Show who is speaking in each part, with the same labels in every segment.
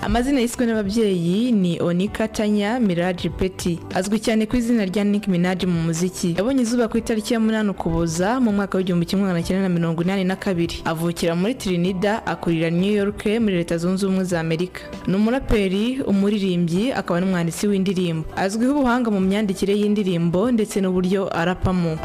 Speaker 1: amazina yiswe n'ababyeyi ni onika tanya miraji peti azwi cyane ku izina rya nick minaj mu muziki yabonye izuba ku itariki ya munani ukuboza mu mwaka w'igihumbi kimwe magana cyenda na mirongo inani na kabiri avukira muri trinida akurira new york muri leta zunze ubumwe za amerika ni umuraperi umuririmbyi akaba n'umwanditsi w'indirimbo azwiho ubuhanga mu myandikire y'indirimbo ndetse n'uburyo arapamo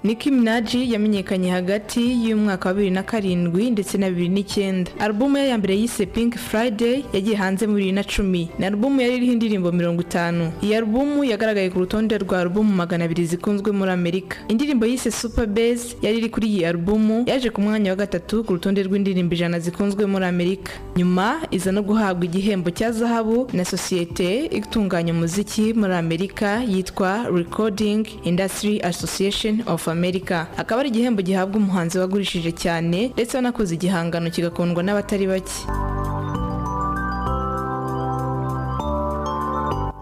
Speaker 1: Nicki Minaj yamenyekanye hagati y'umwaka wa bibiri na karindwi ndetse na bibiri n'icyenda alubumu ye ya mbere yise Pink Friday yagiye hanze muri bibiri na cumi ni alubumu yari iriho indirimbo mirongo itanu iyi alubumu yagaragaye ku rutonde rwa alubumu magana abiri zikunzwe muri Amerika indirimbo yise Super Bass yari iri kuri iyi alubumu yaje ku mwanya wa gatatu ku rutonde rw'indirimbo ijana zikunzwe muri Amerika nyuma iza no guhabwa igihembo cya zahabu na sosiyete itunganya umuziki muri Amerika yitwa Recording Industry Association of America akaba ari igihembo gihabwa umuhanzi wagurishije cyane ndetse wanakoze igihangano kigakundwa n'abatari bake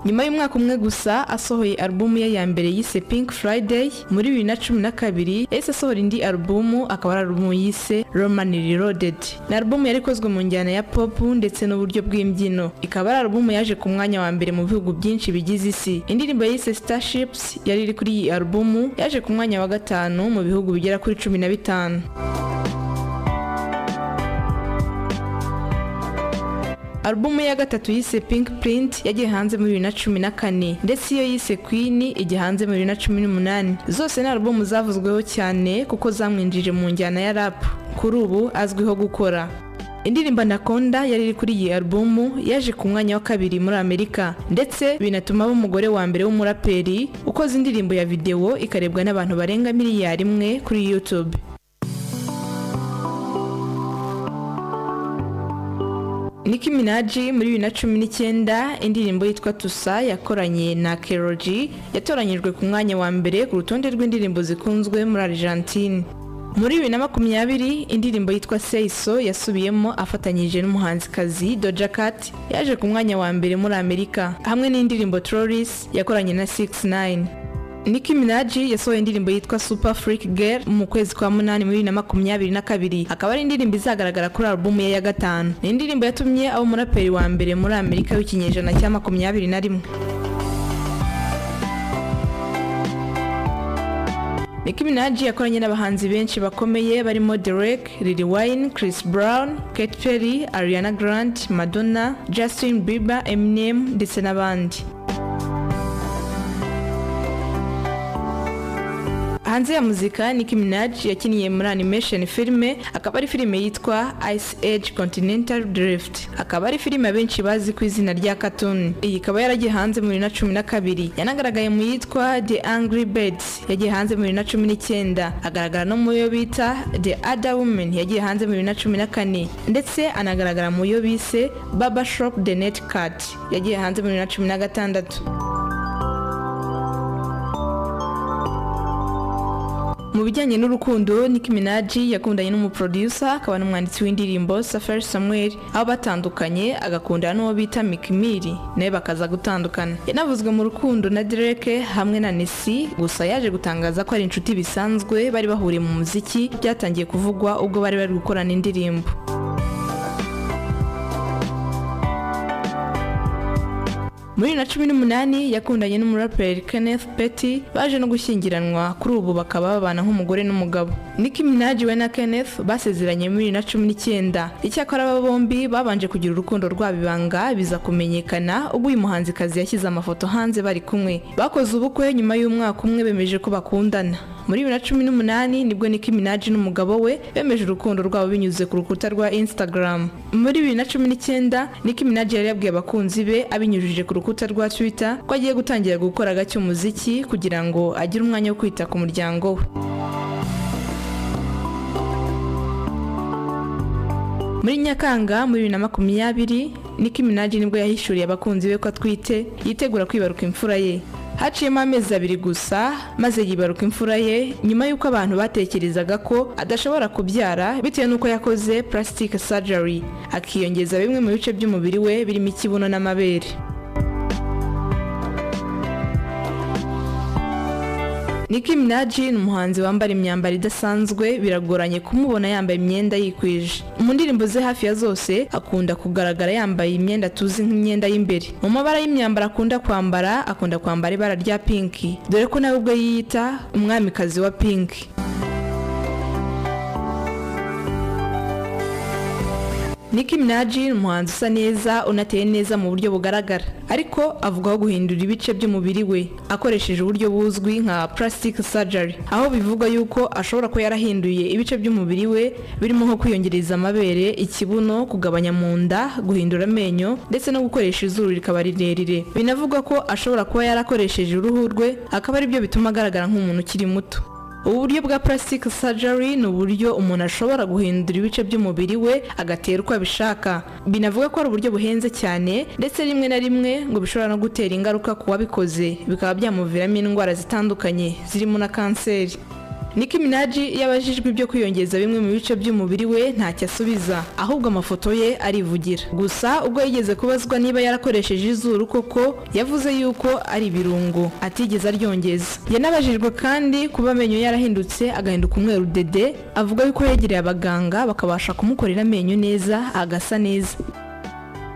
Speaker 1: nyuma y'umwaka umwe gusa asohoye alubumu ye ya mbere yise Pink Friday muri bibiri na cumi na kabiri yahise asohora indi alubumu akaba ari alubumu yise Roman Reloaded ni alubumu yari ikozwe mu njyana ya pop ndetse n'uburyo bw'imbyino ikaba ari alubumu yaje ku mwanya wa mbere mu bihugu byinshi bigize isi indirimbo yise Starships yari iri kuri iyi alubumu yaje ku mwanya wa gatanu mu bihugu bigera kuri cumi na bitanu alubumu ya gatatu yise Pink Print yagiye hanze muri bibiri na cumi na kane ndetse iyo yise Queen ijya hanze muri bibiri na cumi n'umunani zose ni alubumu zavuzweho cyane kuko zamwinjije mu njyana ya rap kuri ubu azwiho gukora indirimbo Anaconda yari iri kuri iyi alubumu yaje ku mwanya wa kabiri muri Amerika ndetse binatuma aba umugore wa mbere w'umuraperi ukoze indirimbo ya videwo ikarebwa n'abantu barenga miliyari imwe kuri YouTube Nicki Minaj muri bibiri na cumi n'icyenda indirimbo yitwa Tusa yakoranye na Keroji yatoranyijwe ku mwanya wa mbere ku rutonde rw'indirimbo zikunzwe muri Argentine muri bibiri na makumyabiri indirimbo yitwa Seiso yasubiyemo afatanyije n'umuhanzikazi Doja Cat yaje ku mwanya wa mbere muri Amerika hamwe n'indirimbo Trolls yakoranye na 69 Nicki Minaj yasohoye indirimbo yitwa Super Freak Girl mu kwezi kwa munani muri bibiri na makumyabiri na kabiri akaba ari indirimbo izagaragara kuri alubumu ye ya gatanu ni indirimbo yatumye aba umuraperi wa mbere muri Amerika w'ikinyejana cya makumyabiri na rimwe Nicki Minaj yakoranye n'abahanzi benshi bakomeye barimo Derek, Lil Wayne, Chris Brown, Katy Perry, Ariana Grande, Madonna, Justin Bieber, Eminem ndetse n'abandi hanze ya muzika Nicki Minaj yakiniye muri animation filime akaba ari filime yitwa Ice Age Continental Drift akaba ari filime abenshi bazi ku izina rya cartoon iyi ikaba yaragiye hanze muri na cumi na kabiri yanagaragaye mu yitwa The Angry Birds yagiye hanze muri na cumi n'icyenda agaragara no mu yo bita The Other Woman yagiye hanze muri na cumi na kane ndetse anagaragara mu yo bise Baba Shop The Net Cat yagiye hanze muri na cumi na gatandatu mu bijyanye n'urukundo Nicki Minaj yakundanye n'umuproducer akaba n'umwanditsi w'indirimbo Safari Samuel aho batandukanye agakundana n'uwo bita Meek Mill nawe bakaza gutandukana yanavuzwe mu rukundo na Drake hamwe na Nessie gusa yaje gutangaza ko ari inshuti bisanzwe bari bahuriye mu muziki byatangiye kuvugwa ubwo bari bari gukorana indirimbo muri bibiri na cumi n'umunani yakundanye n'umuraperi Kenneth Petty baje no gushyingiranwa kuri ubu bakaba babana nk'umugore n'umugabo Nicki Minaj we na Kenneth basezeranye muri bibiri na cumi n'icyenda icyakora aba bombi babanje kugira urukundo rwabo ibanga biza kumenyekana ubwo uyu muhanzikazi yashyize amafoto hanze bari kumwe bakoze ubukwe nyuma y'umwaka umwe bemeje ko bakundana muri bibiri na cumi n'umunani nibwo Nicki Minaj n'umugabo we bemeje urukundo rwabo binyuze ku rukuta rwa Instagram muri bibiri na cumi n'icyenda Nicki Minaj yari yabwiye abakunzi be abinyujije ku rukuta rwa Twitter ko agiye gutangira gukora gake umuziki kugira ngo agire umwanya wo kwita ku muryango we muri nyakanga muri bibiri na makumyabiri Nicki Minaj nibwo yahishuriye abakunzi be ko atwite yitegura kwibaruka imfura ye haciyemo amezi abiri gusa maze yibaruka imfura ye nyuma y'uko abantu batekerezaga ko adashobora kubyara bitewe n'uko yakoze plastic surgery akiyongeza bimwe mu bice by'umubiri we birimo ikibuno n'amabere Nicki Minaj ni umuhanzi wambara imyambaro idasanzwe biragoranye kumubona yambaye imyenda yikwije mu ndirimbo ze hafi ya zose akunda kugaragara yambaye imyenda tuzi nk'imyenda y'imbere mu mabara y'imyambaro akunda kwambara akunda kwambara ibara rya pinki dore ko nawe ubwo yiyita umwamikazi wa pinki Nicki Minaj ni umuhanzi usa neza unateye neza mu buryo bugaragara ariko avugwaho guhindura ibice by'umubiri we akoresheje uburyo buzwi nka plastic surgery aho bivugwa yuko ashobora kuba yarahinduye ibice by'umubiri we birimo nko kwiyongereza amabere ikibuno kugabanya mu nda guhindura amenyo ndetse no gukoresha izuru rikaba rirerire binavugwa ko ashobora kuba yarakoresheje uruhu rwe akaba aribyo bituma agaragara nk'umuntu ukiri muto ubu buryo bwa plastic surgery ni uburyo umuntu ashobora guhindura ibice by'umubiri we agatera uko abishaka binavuga ko ari uburyo buhenze cyane ndetse rimwe na rimwe ngo bishobora no gutera ingaruka ku wabikoze bikaba byamuviramo indwara zitandukanye zirimo na kanseri Nicki Minaj iyo abajijwe ibyo kwiyongeza bimwe mu bice by'umubiri we ntacyo asubiza ahubwo amafoto ye arivugira gusa ubwo yigeze kubazwa niba yarakoresheje izuru koko yavuze yuko ari ibirungo atigeze aryongeza yanabajijwe kandi kuba amenyo yarahindutse agahinduka umweru dede avuga yuko yegereye abaganga bakabasha kumukorera amenyo neza agasa neza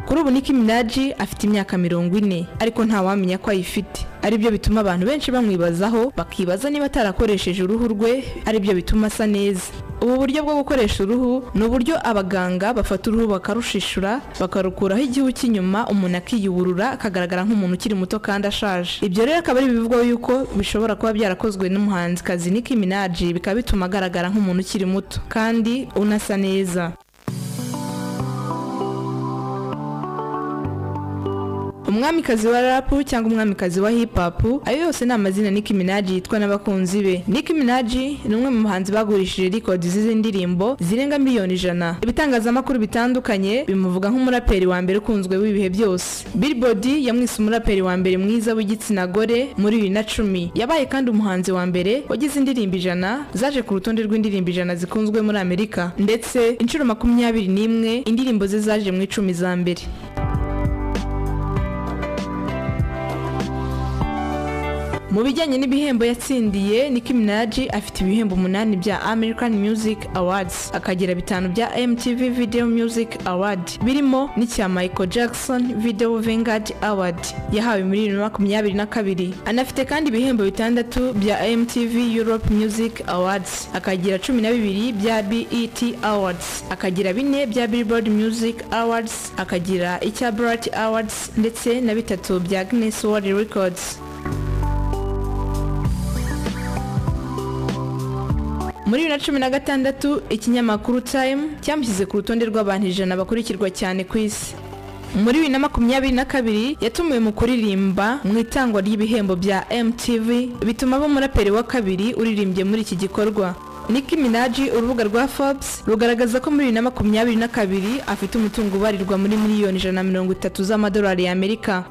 Speaker 1: kuri ubu Nicki Minaj afite imyaka mirongo ine ariko ntawamenya ko ayifite aribyo bituma abantu benshi bamwibazaho bakibaza niba atarakoresheje uruhu rwe aribyo bituma asa neza ubu buryo bwo gukoresha uruhu ni uburyo abaganga bafata uruhu bakarushishura bakarukuraho igihu cy'inyuma umuntu akiyuburura akagaragara nk'umuntu ukiri muto kandi ashaje ibyo rero akaba ari ibivugwaho yuko bishobora kuba byarakozwe n'umuhanzikazi Nicki Minaj bikaba bituma agaragara nk'umuntu ukiri muto kandi unasa neza umwamikazi wa rapu cyangwa umwamikazi wa hip hop ayo yose ni amazina Nicki Minaj yitwa n'abakunzi be Nicki Minaj ni umwe mu bahanzi bagurishije records z'izi ndirimbo zirenga miliyoni ijana ibitangazamakuru bitandukanye bimuvuga nk'umuraperi wa mbere ukunzwe w'ibihe byose Billboard yamwise umuraperi wa mbere mwiza w'igitsina gore muri bibiri na cumi yabaye kandi umuhanzi wa mbere wagize indirimbo ijana zaje ku rutonde rw'indirimbo ijana zikunzwe muri Amerika ndetse inshuro makumyabiri n'imwe indirimbo ze zaje mu icumi za mbere Mu bijyanye n'ibihembo yatsindiye Nicki Minaj afite ibihembo umunani bya American Music Awards akagira bitanu bya MTV Video Music Award birimo n'icya Michael Jackson Video Vanguard Award yahawe muri bibiri na makumyabiri na kabiri anafite kandi ibihembo bitandatu bya MTV Europe Music Awards akagira cumi na bibiri bya BET Awards akagira bine bya Billboard Music Awards akagira icya Brit Awards ndetse na bitatu bya Guinness World Records muri bibiri na cumi na gatandatu ikinyamakuru time cyamushyize ku rutonde rw'abantu ijana bakurikirwa cyane ku isi muri bibiri na makumyabiri na kabiri yatumiwe mu kuririmba mu itangwa ry'ibihembo bya mtv bituma aba umuraperi wa kabiri uririmbye muri iki gikorwa Nicki Minaj urubuga rwa Forbes rugaragaza ko muri bibiri na makumyabiri na kabiri afite umutungo ubarirwa muri miliyoni ijana na mirongo itatu z'amadolari y'Amerika